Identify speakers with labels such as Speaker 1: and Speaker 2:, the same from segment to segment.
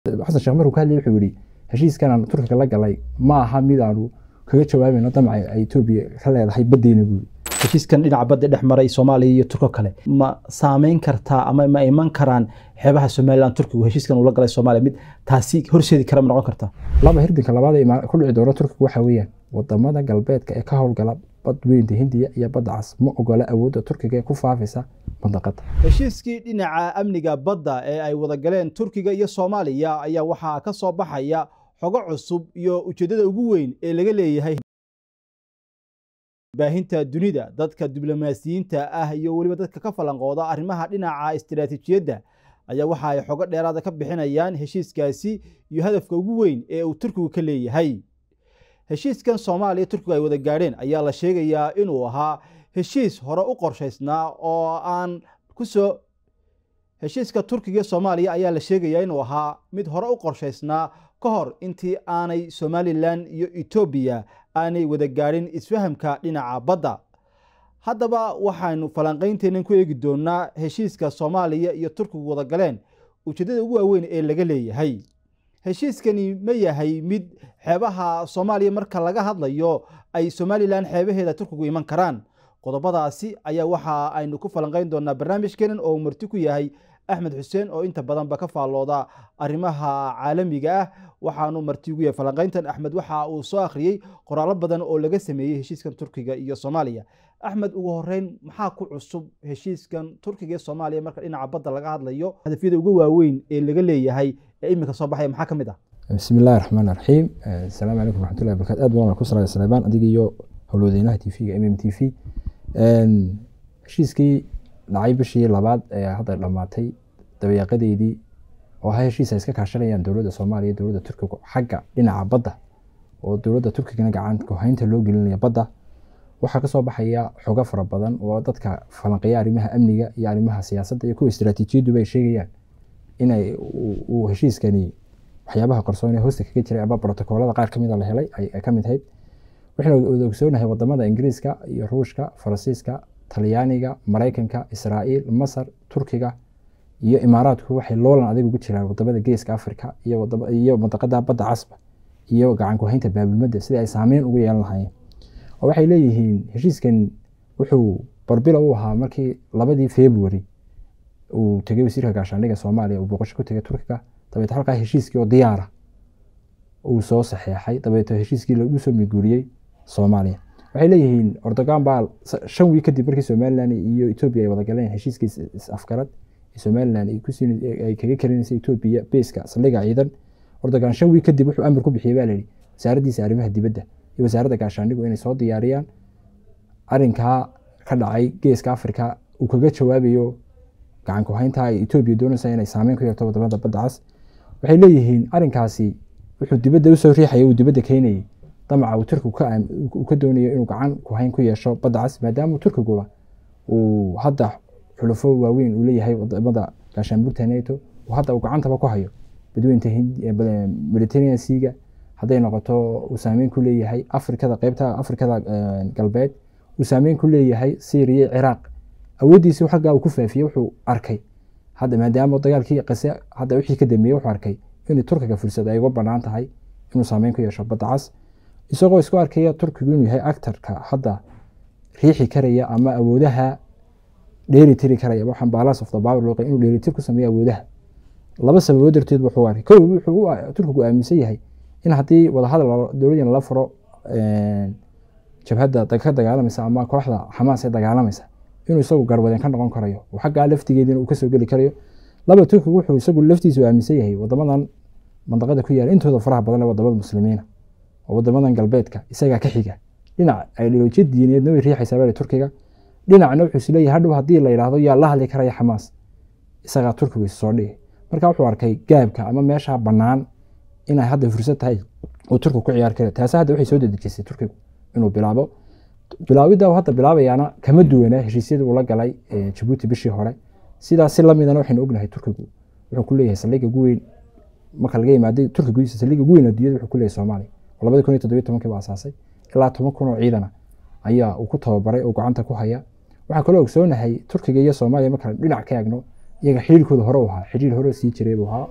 Speaker 1: xasan sheekh markuu ka hadlayay wuxuu yidhi heshiiskan aan turkiga la galay ma aha mid aanu kaga jawaabayno damaca ay etoobiya ka leedahay baddeena buu
Speaker 2: heshiiskan dhinaca badda dhex maray soomaaliya iyo turko kale ma saameyn kartaa ama ma iman karaan xeebaha somalilan turkigu heshiiskan uu la galay soomaaliya mid taasi horseedi kara ma noqon kartaa
Speaker 1: laba hirdinka labaad ee ku dhici doona turkiga waxa weeyaan wadamada galbeedka ee ka howlgala bad weynta hindiya iyo badda cas ma ogola awoodda turkiga ee ku faafaysa mandaqada
Speaker 2: heshiiskii dhinaca amniga badda ee ay wada galeen turkiga iyo soomaaliya ayaa waxaa ka soo baxaya xogo cusub iyo ujeeddada ugu weyn ee laga leeyahay baahinta dunida dadka diblomaasiyiinta ah iyo weliba dadka ka falanqooda arrimaha dhinaca istiraatiijiyadda ayaa waxa ay xogo dheeraada ka bixinayaan heshiiskaasi iyo hadafka ugu weyn ee uu turkigu ka leeyahay heshiiskan soomaaliya turkigu ay wada gaadheen ayaa la sheegayaa inuu ahaa heshiis hore u qorshaysnaa oo aan kusoo heshiiska turkiga iyo soomaaliya ayaa la sheegayaa inuu ahaa mid hore u qorshaysnaa ka hor intii aanay somalilan iyo etoobiya aanay wada gaadhin isfahamka dhinaca badda haddaba waxaynu falanqaynteennan ku eegi doonaa heshiiska soomaaliya iyo turkigu wada galeen ujeeddada ugu waaweyn ee laga leeyahay heshiiskani ma yahay mid xeebaha soomaaliya marka laga hadlayo ay somalilan xeebaheeda turkigu iman karaan qodobadaasi ayaa waxa aynu ku falanqayn doonaa barnaamijkeenan oo marti ku yahay axmed xuseen oo inta badanba ka faallooda arrimaha caalamiga ah waxaanu marti ugu yahay falanqayntan axmed waxa uu soo akhriyey qoraallo badan oo laga sameeyey heshiiskan turkiga iyo soomaaliya axmed ugu horeyn maxaa ku cusub heshiiskan turkiga iyo soomaaliya marka dhinaca badda laga hadlayo hadafyada ugu waaweyn ee laga leeyahay ee iminka soo baxaya maxaa ka mid ah
Speaker 1: bismi illahi raxmaan raxiim asalaamu calaykum raxmatullahi barakaatu aad baan ku salaya saleymaan adiga iyo howlwadeynaha t v-ga m m t v heshiiskii dhacay bishii labaad ee hadda dhammaatay dabayaaqadeedii oo ahaa heshiis ay iska kaashanayaan dowladda soomaaliya dowladda turkiga xagga dhinaca badda oo dowladda turkigana gacanka haynta loo gelinaya badda waxaa kasoo baxaya xogo fara badan oo dadka falanqeeya arrimaha amniga iyo arrimaha siyaasadda iyo kuwa istiraatiijiyadduba ay sheegayaan inay uu heshiiskani waxyaabaha qarsoon ee hoosta kaga jiray ama brotokoolada qaar kamida la helay ay kamid ahayd waxaynu wada ogsoonahay wadamada ingiriiska iyo ruushka faransiiska talyaaniga maraykanka israa'iil masar turkiga iyo imaaraadku waxay loolan adag ugu jiraan wadamada geeska africa iyo mandaqada badda casba iyo gacanku haynta baabilmada sidii ay saameyn ugu yeelan lahaayeen oo waxay leeyihiin heshiiskan wuxuu barbila u ahaa markii labadii february uu tegay wasiirka gaashaandhiga soomaaliya uu booqasho ku tegay turkiga dabeet halkaa heshiiskii oo diyaara uu soo saxeexay dabeeto heshiiskii lagu soo miguuriyey soomaaliya waxay leeyihiin ordogan baa shan wiig kadib markii somalilan iyo etoobiya ay wada galeen heshiiskii is-afgarad somalilan ay kaga karinaysa etoobiya beeska saldhiga ciidan ordogan shan wiig kadib wuxuu amar ku bixiyey baa layihi wasaaraddiisa arrimaha dibadda iyo wasaaradda gaashaandhigu inay soo diyaariyaan arinkaa ka dhacay geeska africa uu kaga jawaabayo gacanku haynta ay etoobiya doonaysa inay saameyn ku yeerto wadamada badda cas waxay leeyihiin arinkaasi wuxuu dibadda usoo riixaya uu dibadda keenayay damaca uu turkigu uu ka doonayo inuu gacan ku hayn ku yeesho badda cas maadaama turkiguba uu hadda xulufo waaweyn uu leeyahay wadamada gaashaanbuurta nato uu hadda uu gacantaba ku hayo badweynta mediterranean seaga hadday noqoto uu saameyn ku leeyahay afrikada qeybta afrikada galbeed uu saameyn ku leeyahay syria ciraaq awooddiisi xaggaa uu ku faafiyey wuxuu arkay hadda maadaama dagaalkii qase hadda wixii ka dambeeyey wuxuu arkay in turkiga fursad ay uga banaan tahay inuu saameyn ku yeesho badda cas isagoo isku arkaya turkigu inuu yahay actarka hadda riixi karaya ama awoodaha dheeritiri karaya waxaan balance of the power loo inuu dheeritir ku sameeyo awoodaha laba sababood darteed wuxuu arkay kow wuxuu turkigu aaminsan yahay in haddii wadahadal dowladdan la furo jabhadda ka dagaalamaysa ama kooxda xamaas ee dagaalamaysa inuu isagu garwadeen ka noqon karayo oo xaggaa laftigeediina uu kasoo geli karayo laba turkigu wuxuu isagu laftiisu aaminsan yahay wadamadan mandaqada ku yaala intooda faraha badan ee wadamada muslimiina oo wadamadan galbeedka isagaa ka xiga dhinac ideolojiya diineedna way riixaysaa bale turkiga dhinacna wuxuu isleeyahay hadhow haddii la yidhaahdo yaa la hadli karaya xamaas isagaa turkigu issoo dhigay marka wuxuu arkay gaabka ama meesha bannaan inay hadda fursad tahay uu turkigu ku ciyaar kara taasi hadda waxay soo dedejisay turkigu inuu bilaabo bilaawidda hadda bilaabayaana kama duwanaa heshiisyadii uu la galay jabuuti bishii hore sidaas si lamidana waxaynu ognahay turkigu wuxuu ku leeyahay saldhigga ugu weyn marka laga yimaaday turkiga gudihiisa saldhigga ugu weyn adduunyada wuxuu ku leeyahay soomaaliya oo labadi kun iyo toddobiyo tobankii baa asaasay ilaa toban kun oo ciidana ayaa uu ku tababaray oo gacanta ku haya waxaa kaloo ogsoonahay turkiga iyo soomaaliya markaan dhinac ka eegno iyaga xiriirkooda hore u ahaa xiriir hore sii jiray buu ahaa oo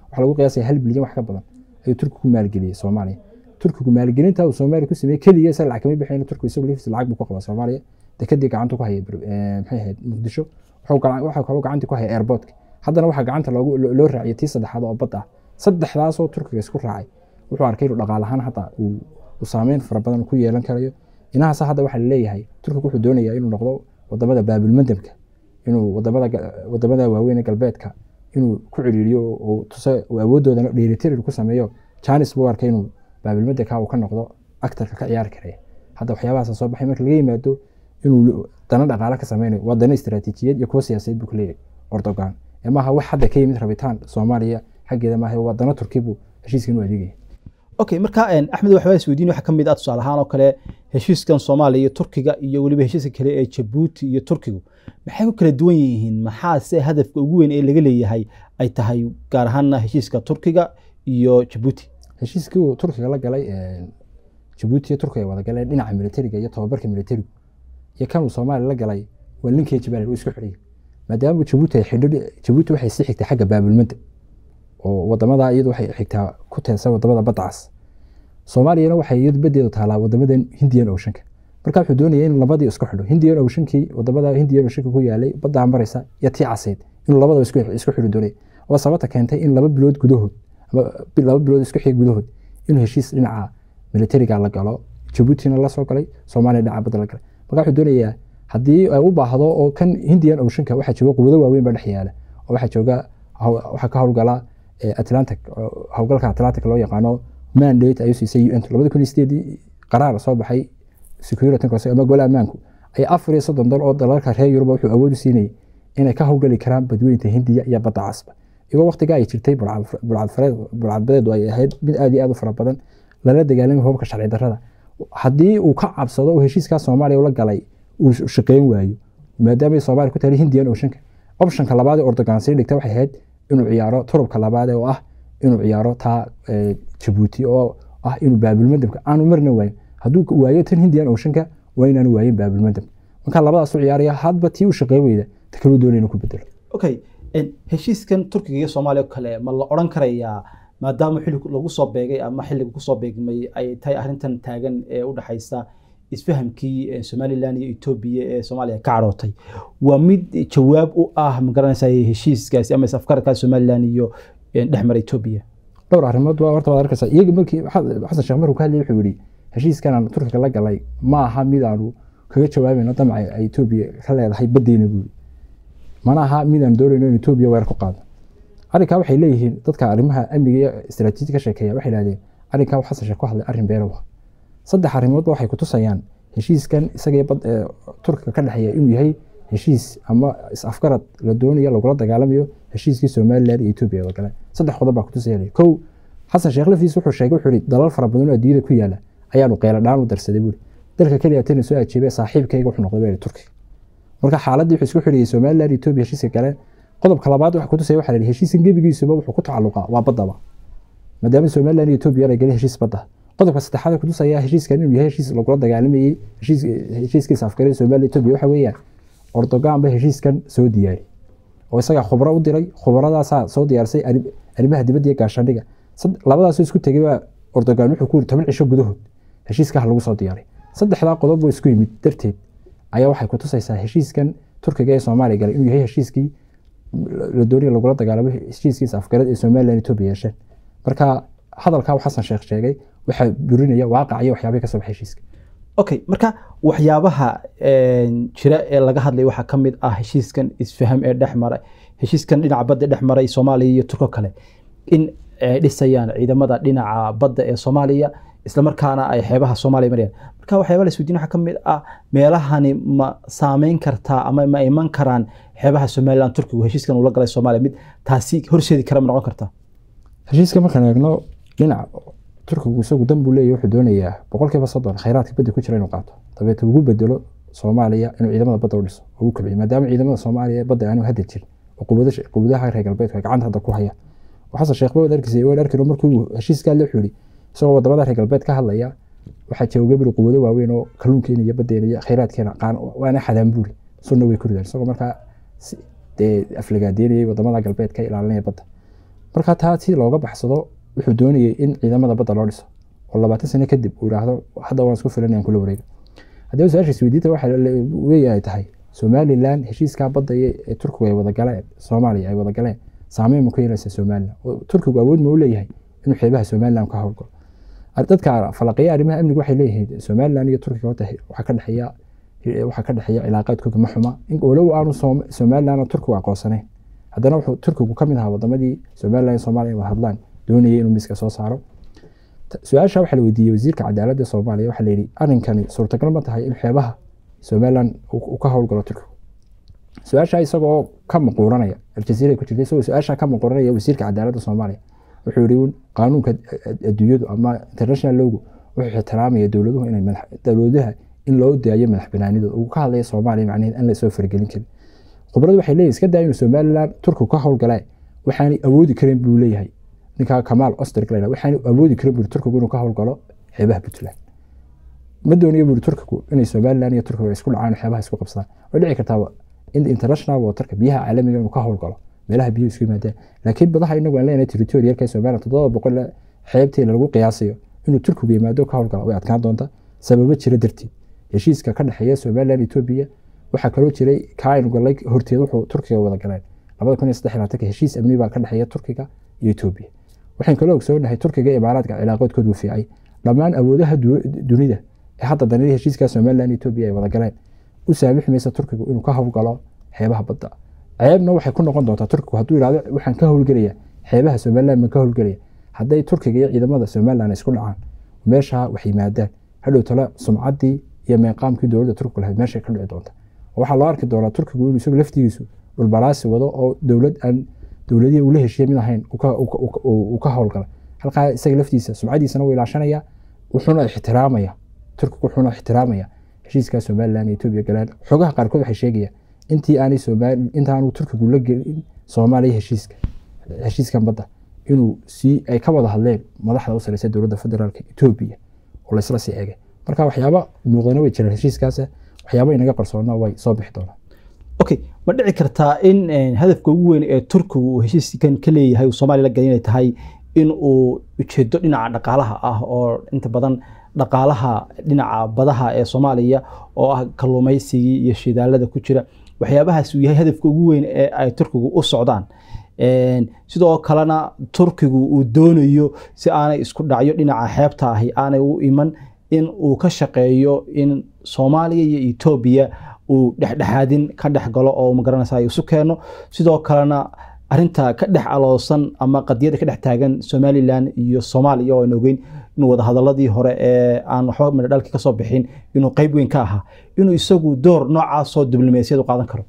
Speaker 1: waxaa lagu qiyaasaya hal bilyan wax ka badan ayuu turkigu ku maalgeliyey soomaaliya turkigu maalgelinta uu soomaaliya ku sameeyey keliya isaga lacag kama bixin turkigu isagu laftiisa lacag buu ku qabaa soomaaliya dekadii gacanta ku haya maxay ahayd muqdisho waxaa kaloo gacanta ku haya airportka haddana waxaa gacanta loo raaciyay tii saddexaad oo badda ah saddexdaasoo turkiga isku raacay wuxuu arkay inuu dhaqaalahaan hadda uu saameyn fara badan ku yeelan karayo inahaas hadda waxaa laleeyahay turkiga wuxuu doonayaa inuu noqdo wadamada baabilmadabka inuu wadamada waaweyn ee galbeedka inuu ku ciriiriyo oo tuse awoodooda dheelitirir ku sameeyo janis buu arkay inuu baabilmadabka uu ka noqdo actarka ka ciyaari karaya hadda waxyaabahaas soo baxay marka laga yimaado inuu dana dhaqaale ka sameynayo waa dana istaraatiijiyad iyo kuwa siyaasadeed buu ka leeyahay ordogan ee maaha wax hadda ka yimid rabitaan soomaaliya xaggeeda maaha waa dana turki buu heshiiskan u adeegaya
Speaker 2: okay marka axmed waxbaa isweydiin waxaa ka mid ah tusaale ahaan oo kale heshiiskan soomaaliya iyo turkiga iyo weliba heshiiska kale ee jabuuti iyo turkigu maxay ku kala duwan yihiin maxaase hadafka ugu weyn ee laga leeyahay ay tahay gaar ahaanna heshiiska turkiga iyo jabuuti
Speaker 1: heshiiskii uu turkiga la galay jabuuti iyo turkiga ay wada galeen dhinaca militariga iyo tababarka militarigu iyo kan uu soomaaliya la galay waa linkii jabal uu isku xidhiyay maadaama jabuuti ay xidho jabuuti waxay sii xigtay xagga baabilmada oo wadamada iyadu waxay xigtaa ku teedsan wadamada badda cas soomaaliyana waxay iyadu badeedu taalaa wadamadan hindiyan oceanka marka wuxuu doonaya in labadii isku xidho hindiyan oceankii wadamada hindiyan oceanka ku yaalay baddaa maraysa iyo tii caseyd inuu labadaba isku xidho doonaya waa sababta keentay in laba bilood gudahood ama laba bilood isku xig gudahood inuu heshiis dhinaca militariga la galo jabuutina la soo galay soomaaliya dhinaca badda la galay marka wuxuu doonayaa haddii ay u baahdo oo kan hindiyan oceanka waxaa jooga quwado waaweyn baa dhex yaala oo waxaa jooga waxaa ka howlgala atlantic howlgalka atlantic loo yaqaano mandate ayuu siisay un labada kun iyo sideedii qaraar soo baxay security council ama gole ammaanku ay afar iyo soddon dal oo dalalka reer yuruba wuxuu awood u siinayay inay ka howlgali karaan badweynta hindiya iyo badda casba iyagoo waqtiga ay jirtay bulcadbadeedu ay ahayd mid aad iyo aad u fara badan lala dagaalamay hubabka sharci darrada haddii uu ka cabsado oo heshiiskaa soomaaliya ula galay uu shaqeyn waayo maadaama soomaaliya ku tahay hindiyan oceanka optionka labaad ee ordogan sii dhigta waxay ahayd inuu ciyaaro turubka labaad oo ah inuu ciyaaro taa jabuuti oo ah inuu baabilmadabka aanu marna waayin hadduu waayo tan hindiyan oceanka waa inaanu waayin baabilmadab marka labadaas u ciyaaraya hadba tii u shaqeyn weyda ta kaluu doonaya inuu ku bedelo
Speaker 2: okay heshiiskan turkiga iyo soomaaliya oo kale ma la odhan karayaa maadaama xilli lagu soo beegay ama xilliga kusoo beegmay ay tahay arrintan taagan ee u dhexaysa isfahamkii somalilan iyo etoobiya ee soomaaliya ka cadhootay waa mid jawaab u ah magaranaysa heshiiskaasi ama isafgarkaas somalilan iyo dhexmara etoobiya
Speaker 1: dhowr arrimood waa horta waad arkaysaa iyaga markii xasan sheekh markuu ka hadlayay wuxuu yidhi heshiiskan aan turkiga la galay ma aha mid aanu kaga jawaabayno damaca ay etoobiya ka leedahay baddeena buuri mana aha mid aan doonayno in etoobiya weer ku qaadno arrinkaa waxay leeyihiin dadka arrimaha amniga iyo istaraatiiji ka sheekeeya waxay idhahdeen arrinkaa xasan sheekh ku hadlay arrin beelow saddex arrimoodba waxay kutusayaan heshiiskan isaga turkiga ka dhexeeya inuu yahay heshiis ama is-afgarad la doonayo lagula dagaalamayo heshiiskii somalilan iyo etoobiya wada galeen saddex qodob baa kutusaya kow xasan sheekh laftiis wuxuu sheegay wuxuu yihi dalal fara badan oo adduunyada ku yaala ayaanu qeyla dhaan u darsaday buuri dalka keliya tana soo ajeebay saaxiibkayga wuxuu noqday baa turkiga marka xaaladii wuxuu isku xidhiyay somalilan iyo etoobiya heshiiska galeen qodobka labaad waxa kutusaya waxa la yihi heshiiskan gebigiisuba wuxuu ku tacalluqaa waa baddaba maadaama somalilan iyo etoobiya ay galeen heshiis badda qodobka saddexaad kutusaya heshiiskan inuu yahay heshiis lagula dagaalamayey heshiiskiisa afgarada somaliya etoobiya waxa weeyaan ordogan ba heshiiskan soo diyaari oo isagaa khubro u diray khubradaasaa soo diyaarisay arrimaha dibadda iyo gaashaandhiga labadaasoo isku tegay baa ordogan wuxuu ku yiri toban cisho gudahood heshiiskaha lagu soo diyaaray saddexdaa qodob oo isku yimid darteed ayaa waxay kutusaysaa heshiiskan turkiga ee soomaaliya galay inuu yahay heshiiskii la doonaya lagula dagaalamo heshiiskiisa afgarad ee somalilan etoobiya yeesheen marka hadalkaa uu xasan sheekh sheegay waxaa burinaya waaqac iyo waxyaabihii kasoo baxay heshiiska
Speaker 2: okay marka waxyaabaha jira ee laga hadlay waxaa ka mid ah heshiiskan isfaham ee dhex maray heshiiskan dhinaca badda dhex maray soomaaliya iyo turko kale in ay dhisayaan ciidamada dhinaca badda ee soomaaliya islamarkaana ay xeebaha soomaaliya marayaan marka waxyaaba la isweydiin waxaa ka mid ah meelahani ma saameyn kartaa ama ma iman karaan xeebaha somaliland turkigu heshiiskan uu la galay soomaaliya mid taasi horseedi kara ma noqon kartaa
Speaker 1: heshiiska markaan eegno dhinaca turkigu isagu dan buu leeyahy wuxuu doonayaa boqolkiiba soddon khayraadka badda ku jira inuu qaato dabeete ugu bedelo soomaaliya inuu ciidamada badda u dhiso oo u kobciyo maadaama ciidamada soomaaliya badda aanu hadda jirin oo quwadaha reer galbeedku ay gacanta hadda ku hayaan oo xasan sheekh ba wad arkisay wad arkin markuu heshiiskaa la xuri isagoo wadamada reer galbeed ka hadlaya waxaa jooga buri quwado waaweyn oo kalluunkeena iyo baddeena iyo khayraadkeena qaan waana xadaan buuri sunna way ku ridaan isagoo markaa dee aflagaadeynayay wadamada galbeed ka ilaalinaya badda marka taa si looga baxsado wuxuu doonayay in ciidamada badda loo dhiso oo labaatan sano kadib uu yidhaahdo hadda waan isku filanayaan kula wareega haddii su-aasha isweydiinta waxa weeyahay tahay somalilan heshiiskaa badda ee turkigu ay wada galeen soomaaliya ay wada galeen saameyn ma ku yeelaysa somalilan oo turkigu awood ma u leeyahay inuu xeebaha somalilan ka howlgalo dadka falaqeeya arrimaha amniga waxay leeyihiin somalilan iyo turkiga horta waxaa ka dhexeeya waxaa ka dhexeeya cilaaqaadkooda ma xuma walow aanu somalilan turkigu aqoonsanayn haddana wuxuu turkigu ka mid ahaa wadamadii somalilan iyo soomaaliya wada hadlaan doonayay inuu miiska soo saaro su-aasha waxaa la weydiiyey wasiirka cadaaladda soomaaliya waxaa la yidhi arrinkani suurtagal ma tahay in xeebaha somalilan uu ka howlgalo turkigu su-aasha isagoo ka maquuranaya aljaziira ku jirta isagoo su-aasha ka maquuranaya wasiirka cadaaladda soomaaliya wuxuu yihi qaanuunka adduunyadu ama international lowgu wuxuu ixtiraamaya dowladuhu inay dowladaha in loo daayo madax banaanidooda uu ka hadlaya soomaaliya macnaheed aan lasoo faragelin karin khibradu waxay leeyihin iska daa inuu somalilan turkigu ka howlgalee waxaanay awoodi karin buu leeyahay ninka kamaal osterg la waxaanay awoodi karin buu turkigu inuu ka howlgalo xeebaha puntland ma doonayo buu turkigu inay somalilan iyo turkigu isku dhacaan xeebaha isku qabsadaan way dhici kartaa in international waterka biyaha caalamiga inuu ka howlgalo meelaha biyuhu isku yimaadaan laakiin badaha inagu aan leenahay territorialka somaliland toddoba boqol xeebtii lagu qiyaasayo inuu turkigu yimaado ka howlgalo way adkaan doonta sababo jira darteed heshiiska ka dhexeeya somaliland etoobiya waxaa kaloo jiray kaaynu galay horteed wuxuu turkiga wada galeen labada kun iyo saddex iyo labaatanka heshiis amni baa ka dhexeeya turkiga iyo etoobiya waxaan kaloo ogsoonahay turkiga iyo imaaraadka cilaaqoodkoodu fiicay dhammaan awoodaha dunida ee hadda danadii heshiiska somaliland etoobiya ay wada galeen u saamixi maysa turkigu inuu ka howlgalo xeebaha badda ceebna waxay ku noqon doontaa turkigu hadduu yidhahdo waxaan ka howlgelaya xeebaha somaliland ma ka howlgelaya hadday turkiga iyo ciidamada somaliland isku dhacaan meesha wax yimaadaan hadhow tale sumcaddii iyo meeqaamkii dowladda turkigu lahayd meeshay ka dhici doonta waxaa loo arki doonaa turkigu inuu isagu laftigiisu dhulbalaasi wado oo dowlad aan dowladihii ula heshiiye mid ahayn uu ka howlgala halkaa isaga laftiisa sumcadiisana wuu ilaashanaya wuxuuna ixtiraamaya turkigu wuxuuna ixtiraamaya heshiiska somaliland iyo etoobiya galaan xogaha qaarkood waxay sheegayaan intii aanay soomaali intaanu turkigu la gelin soomaaliya heshiiska heshiiskan badda inuu sii ay ka wada hadleen madaxda u sareysa dowladda federaalka etoobiya oo laysla sii eegay marka waxyaaba muuqdana way jiraan heshiiskaas waxyaaba inaga qarsoona way soo bixi doonaan
Speaker 2: okay ma dhici kartaa in hadafka ugu weyn ee turkigu uu heshiiskan ka leeyahay uu soomaaliya la gelin inay tahay in uu ujeedo dhinaca dhaqaalaha ah oo inta badan dhaqaalaha dhinaca badaha ee soomaaliya oo ah kalluumaysigii iyo shidaalada ku jira waxyaabahaas uu yahay hadafka ugu weyn ee ay turkigu u socdaan sidoo kalena turkigu uu doonayo si aanay isku dhacyo dhinaca xeebta ahi aanay u iman in uu ka shaqeeyo in soomaaliya iyo etoobiya uu dhexdhexaadin ka dhex galo oo magaranaysa isu keeno sidoo kalena arinta ka dhex aloosan ama qadiyada ka dhex taagan somalilan iyo soomaaliya oo aan ogeyn inuu wadahadaladii hore ee aan waxba midhadhalki kasoo bixin inuu qeyb weyn ka ahaa inuu isagu door noocaasoo diblomaasiyad u qaadan karo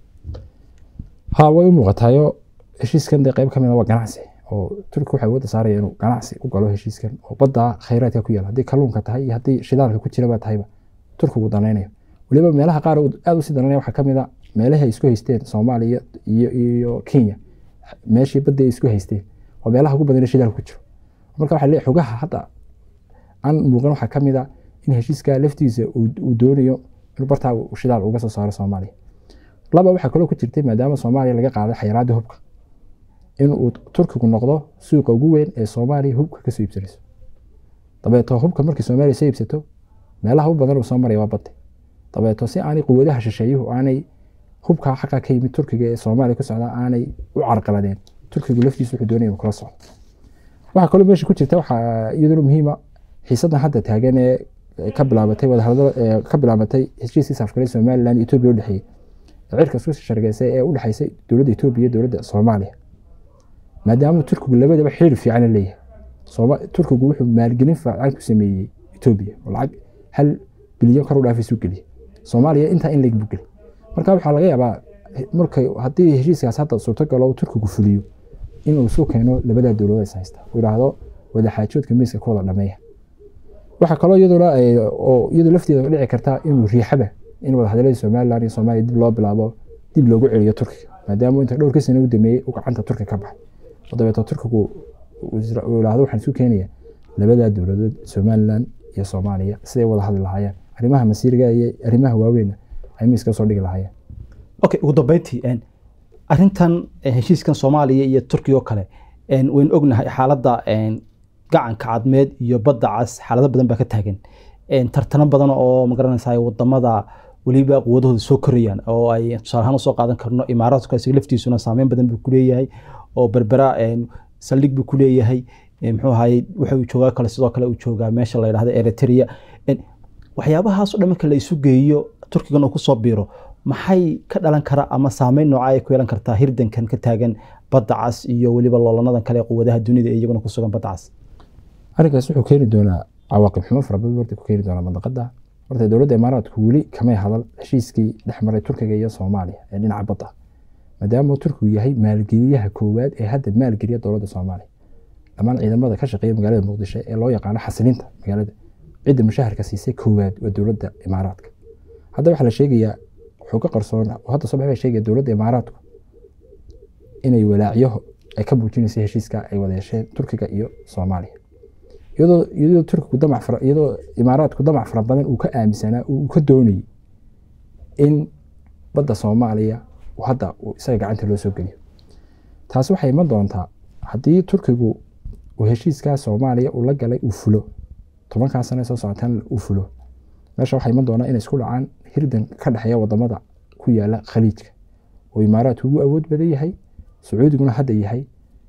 Speaker 1: ha way u muuqataayo heshiiskan dee qeyb ka mid a waa ganacsi oo turki waxay wadda saaraya inuu ganacsi u galo heshiiskan oo badda khayraadka ku yaala haddii kalluunka tahay iyo haddii shidaalka ku jiraba tahayba turkigu danaynayo weliba meelaha qaar aada usii dananaya waxaa ka mid a meelahi ay isku haysteen soomaaliya iyo iyo kenya meeshii badda ay isku haysteen waa meelaha ugu badan shidaalka ku jiro marka waxaa leeyahay xogaha hadda aan muuqan waxaa ka mid a in heshiiska laftiisa uu doonayo in bartaa shidaal uga soo saaro soomaaliya laba waxaa kaloo ku jirtay maadaama soomaaliya laga qaaday xayiraadii hubka in uu turkigu noqdo suuqa ugu weyn ee soomaaliya hubka kasoo iibsanayso dabeeto hubka markii soomaaliya soo iibsato meelaha u badan uu soo maraya waa badda dabeeto si aanay quwadaha shisheeyuhu aanay hubka xaqa ka yimid turkiga ee soomaaliya ku socda aanay u carqaladeen turkigu laftiisu wuxuu doonaya inuu kala socdo waxaa kaloo meesha ku jirta waxaa iyaduna muhiima xiisadan hadda taagan ee ka bilaabatay wadahadalada ka bilaabatay heshiiskii safgaray somaliland iyo etoobiya udhexeeyey cirka isku shargeysay ee udhexeysay dowladda etoobiya iyo dowladda soomaaliya maadaama turkigu labadaba xiriir fiican leeyahay turkigu wuxuu maalgelin fiican ku sameeyey etoobiya oo lacag hal bilyan kor u dhaafaysu geliyay soomaaliya intaa in leeg buu geliyay marka waxaa laga yaabaa markay haddii heshiiskaas hadda suurtagalo turkigu fuliyo inuu isu keeno labada dowladood is haysta uu yidhaahdo wadaxaajoodka miiska ku wada dhameeya waxaa kaloo iyaduna oo iyadu lafteeda dhici karta inuu riixaba in wadahadaladii somaliland iyo soomaaliya dib loo bilaabo dib loogu celiyo turkiga maadaama inta dhowrkii sano u dameeyey uu gacanta turkiga ka baxay oo dabeeto turkigu uu yidhaahdo waxaan isu keenaya labada dowladood somaliland iyo soomaaliya siday wada hadli lahaayeen arrimaha masiiriga iyo arrimaha waaweynna ay miiska soo dhigi lahaayeen
Speaker 2: okay ugu dambeyntii arrintan heshiiskan soomaaliya iyo turkiya oo kale waynu ognahay xaaladda gacanka cadmeed iyo badda cas xaalado badan baa ka taagan tartano badan oo magaranaysa wadamada weliba quwadahooda soo korayaan oo ay tusaale ahaan usoo qaadan karno imaaraadka isaga laftiisuna saameyn badan buu kuleeyahay oo berbera saldhig buu kuleeyahay muxuu ahaye waxa uu joogaa kale sidoo kale uu joogaa meesha la yidhahdo eritrea waxyaabahaas o dhan marka la isu geeyo turkigan uu kusoo biiro maxay ka dhalan kara ama saameyn nooca ay ku yeelan kartaa hirdankan ka taagan badda cas iyo weliba loolanadan kale quwadaha dunida ee iyaguna ku sugan badda cas
Speaker 1: arrinkaas wuxuu keeni doonaa cawaaqib xumo fara badan horta ku keeni doonaa mandaqada horta dowladda imaaraadku weli kamay hadal heshiiskii dhex maray turkiga iyo soomaaliya ee dhinaca badda maadaama turkigu yahay maalgeliyaha koowaad ee hadda maalgeliya dowladda soomaaliya dhammaan ciidamada ka shaqeeya magaalada muqdisho ee loo yaqaano xasilinta magaalada cidda mushaharka siisay koowaad waa dowladda imaaraadka hadda waxaa la sheegayaa wuxuu ka qarsoon hadda soo baxbaa sheegaya dowladda imaaraadku inay walaacyo ay ka muujinaysay heshiiska ay wada yeesheen turkiga iyo soomaaliya iyadoo iyadoo turkigu damac fara iyadoo imaaraadku damac fara badan uu ka aaminsanaa uu ka doonayay in badda soomaaliya hadda isaga gacanta loo soo geliyo taasi waxay iman doontaa haddii turkigu uu heshiiskaa soomaaliya uu la galay uu fulo tobankaa sane soo socotaan uu fulo meesha waxaa iman doonaa inay isku dhacaan hirdan ka dhexeeya wadamada ku yaala khaliijka oo imaaraadku ugu awood badan yahay sacuudiguna hadda yahay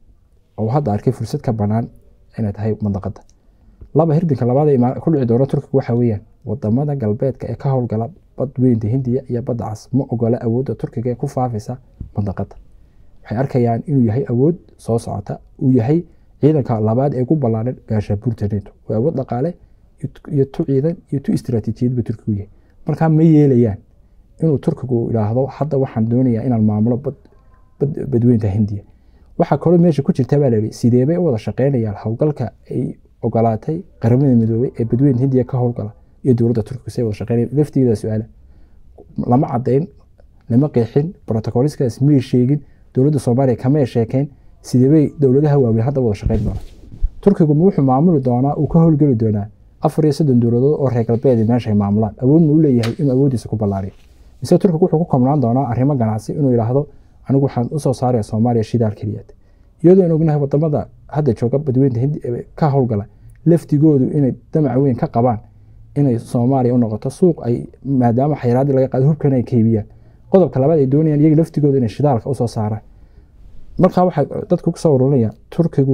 Speaker 1: oo hadda arkay fursad ka banaan inay tahay mandaqada laba hirdanka labaad ku dhici doona turkiga waxa weeyaan wadamada galbeedka ee ka howlgala badweynta hindiya iyo badda cas ma ogola awoodda turkiga ee ku faafaysa mandaqada waxay arkayaan inuu yahay awood soo socota uu yahay ciidanka labaad ee ku ballaaran gaashabuurta neto waa awood dhaqaale iyo tu ciidan iyo tu istiraatiijiyadba turkigu yahay markaa ma yeelayaan inuu turkigu idhaahdo hadda waxaan doonayaa inaan maamulo badweynta hindiya waxaa kaloo meesha ku jirta baa layihi sideebay u wada shaqeynayaan howlgalka ay ogolaatay qaramada midoobey ee badweynta hindiya ka howlgala iyo dowladda turkiga say wada shaqeynaya laftigeeda su-aala lama caddayn lama qeexin protocoliskaas may sheegin dowladda soomaaliya kamay sheekeyn sideebay dowladaha waaweyn hadda wada shaqeyn doonaa turkigu ma wuxuu maamuli doonaa uu ka howlgeli doonaa afar iyo soddon dowladood oo reer galbeed meesha ay maamulaan awood ma u leeyahay inuu awooddiisa ku ballaariyo mise turkigu wuxuu ku koobnaan doonaa arrimo ganacsi inuu yidhaahdo anigu waxaan usoo saaraya soomaaliya shidaal keliyaad iyadoo aan ognahay wadamada hadda jooga badweynta hindi ka howlgala laftigoodu inay damac weyn ka qabaan inay soomaaliya u noqoto suuq ay maadaama xayiraadii laga qaado hubkan ay kaybiyaan qodobka labaad ay doonayaan iyaga laftigooda inay shidaalka usoo saaraan markaa waxaa dadku kusoo ururinaya turkigu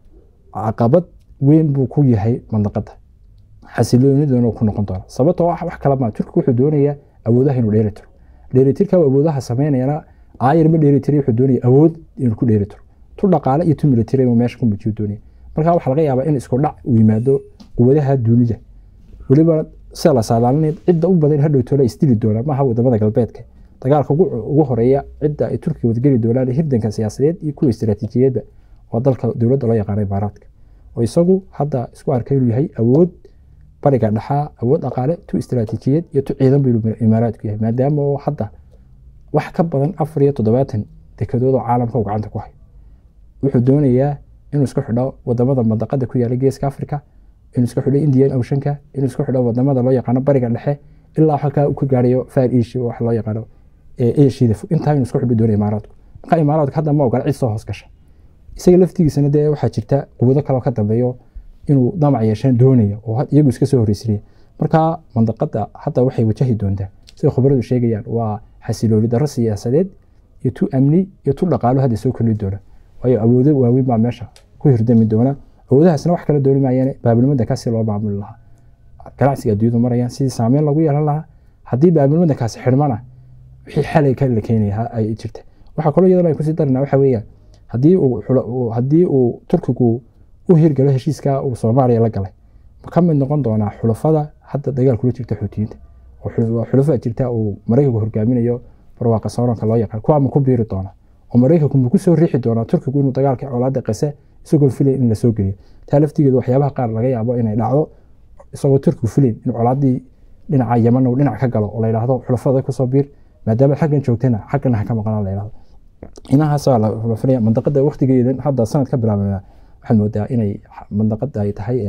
Speaker 1: caqabad weyn buu ku yahay mandaqada xasiloonidana ku noqon doona sababtoo wax kala maa turkigu wuxuu doonayaa awoodaha inuu dheelitiro dheelitirka awoodaha sameynayana aayar ma dheelitiri wuxuu doonaya awood inuu ku dheelitiro tu dhaqaale iyo tu military inuu meesha ku muujiyo doonaya marka waxaa laga yaabaa in isku dhac uu yimaado quwadaha dunida weliba sida la saadaalinay cidda u badan hadhowtoola isdili doonaa maaha wadamada galbeedka dagaalka ugu horeeya cidda ay turkiga wadgeli doonaan hirdanka siyaasadeed iyo kuwa istiraatiijiyadda waa dalka dowladda loo yaqaana imaaraadka oo isagu hadda isku arkay inuu yahay awood bariga dhexaa awood dhaqaale tu istiraatiijiyad iyo tu ciidan buu imaaraadku yahay maadaama oo hadda wax ka badan afar iyo toddobaatan dekedood oo caalamka uu gacanta ku hayo wuxuu doonayaa inuu isku xidho wadamada mandaqada ku yaala geeska africa inuu isku xidho indian oceanka inuu isku xidho wadamada loo yaqaano bariga dhexe ilaa halkaa uu ka gaarayo far asia wax loo yaqaano asiada fog intaa inuu isku xidho doonaya imaaraadku marka imaaraadku hadda ma ogola cid soo hoos gasha isaga laftigiisana dee waxaa jirta quwado kaloo ka dambeeyo inuu damac yeeshaan doonaya oo iyagu iska soo horreysinaya marka mandaqada hadda waxay wajahi doontaa sida khubaradu sheegayaan waa xasilooni darro siyaasadeed iyo tu amni iyo tu dhaqaalo hadda soo kordhi doona waayo awoodo waaweyn baa meesha ku hirdami doona awoodahaasna wax kala dooni maayaan baabilmadankaasi loo maamuli lahaa ganacsiga adduunyadu marayaan sidii saameyn lagu yeelan lahaa haddii baabilmadankaasi xidhmana wixii xalay ka la keenaya ay jirta waxaa kaloo iyadana ay kusii darina waxa weeyaan haddii uu haddii uu turkigu u hirgalo heshiiska uu soomaaliya la galay ma ka mid noqon doonaa xulafada hadda dagaal kula jirta xuutiyiinta oo xulafa jirta uu maraykanku hogaaminayo barwaaqa sooranka loo yaqaan kuwa ma ku biiri doona oo maraykanku ma ku soo riixi doonaa turkigu inuu dagaalka colaada qase isagoo filayn in lasoo geliyo taa laftigeedu waxyaabaha qaar laga yaabo inay dhacdo isagoo turkigu filayn in colaadii dhinaca yaman uu dhinac ka galo oo la yidhaahdo xulafada kusoo biir maadaama xaggan joogtana xaggana ha ka maqnaa la yidhahdo inahaasaa la filaya mandaqada waqtigeedan hadda sanad ka bilaabana waxaad moodaa inay mandaqada ay tahay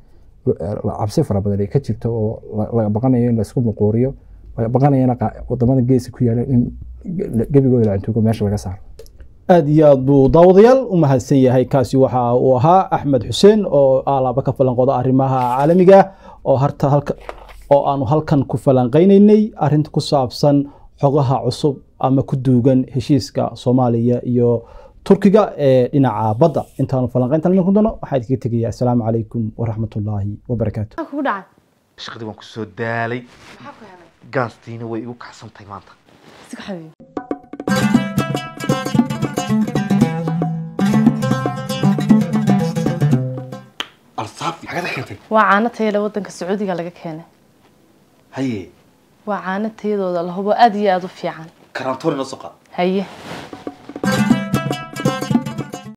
Speaker 1: cabsi fara badan ay ka jirto oo laga baqanayo in laisku muquuriyo laga baqanayana wadamada geeska ku yaala in gebigooda la antugo meesha laga saaro
Speaker 2: aad iyo aad buu daawadayaal u mahadsan yahay kaasi waxa uu ahaa axmed xuseen oo alaaba ka falanqooda arrimaha caalamiga oo harta halka oo aanu halkan ku falanqaynaynay arrinta ku saabsan xogaha cusub ama ku duugan heshiiska soomaaliya iyo turkiga ee dhinaca badda intaanu falanqayntan idinku doono waxaa idinkaga tegaya assalaamu calaykum waraxmatullaahi wabarakaatu
Speaker 3: maxaa kugu dhacay
Speaker 4: shaqadii waan kusoo daalay
Speaker 3: maxaa ku helay
Speaker 4: gaastiina way igu kacsan tahay maanta
Speaker 3: iska xabiib
Speaker 4: alsaafi xagada keentay
Speaker 3: waa caano tayada wadanka sacuudiga laga keenay
Speaker 4: haye
Speaker 3: waa caano tayadooda la hubo aad iyo aad u fiican
Speaker 4: karantoori noo soo qaad
Speaker 3: haye